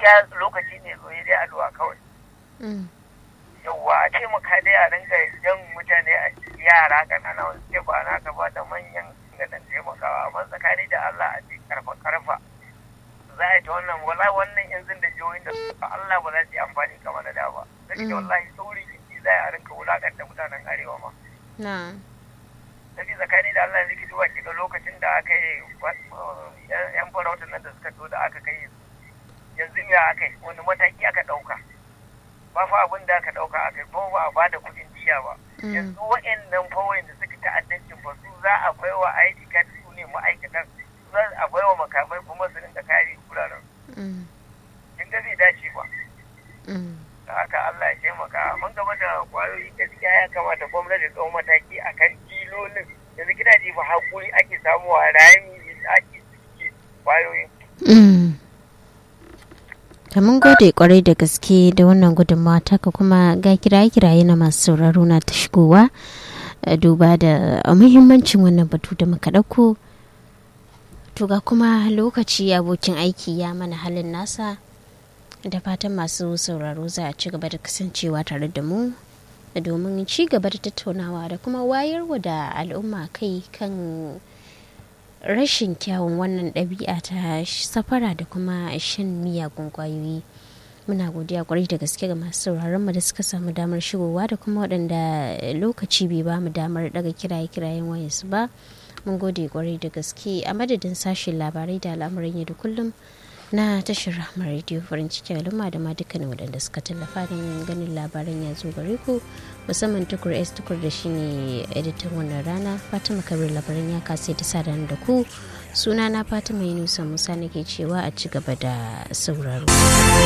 gaskiya lokaci ne zo dai addu'a kawai yawwa a ce mu dai a rinka jan mutane a yara kanana wanda suke ba na gaba da manyan ga dan taimakawa amma tsakani da Allah a ce karfa karfa za a yi ta wannan wala wannan yanzu da jihohin da Allah ba za su yi amfani kamar da da ba sai wallahi sauri jiki za a rinka wulakanta mutanen arewa ma na sai tsakani da Allah zai duba ki ga lokacin da aka yi yan farautar nan da suka to da aka kai yanzu ya aka yi wani mataki aka ɗauka ba fa abin da aka ɗauka aka yi ba ba a bada kuɗin jiya ba yanzu wa'annan fawai da suka ta'addancin ba su za a bai wa ID card su ne ma'aikatan su za a bai wa makamai kuma su rinka kare wuraren kin ga bai dace ba da haka Allah ya taimaka mun gaba da kwayoyi gaskiya ya kamata gwamnati ta mataki akan kilolin yanzu gidaje ba hakuri ake samuwa rami da ake suke kwayoyin ta mun gode kwarai da gaske da wannan gudunmawa taka kuma ga kiraye-kiraye na masu sauraro na ta shigowa duba da muhimmancin wannan batu da muka ɗauko to ga kuma lokaci abokin aiki ya mana halin nasa da fatan masu sauraro za a ci gaba da kasancewa tare da mu domin ci gaba da tattaunawa da kuma wayarwa da al'umma kai kan rashin kyawun wannan ɗabi'a ta safara da kuma shan miyagun ƙwayoyi muna godiya kwarai da gaske ga masu sauraron mu da suka samu damar shigowa da kuma waɗanda lokaci bai ba mu damar daga kiraye kirayen wayansu ba mun gode kwarai da gaske a madadin sashen labarai da al'amuran yau da kullum na tashar rahmar rediyo farin cikin al'umma da ma dukkanin waɗanda suka tallafa don ganin labaran ya zo gare ku musamman tukur s tukur da shine editan wannan rana fatima kabir labaran ya kasa ta sa da ku suna na fatima yunusa musa nake cewa a ci gaba da sauraro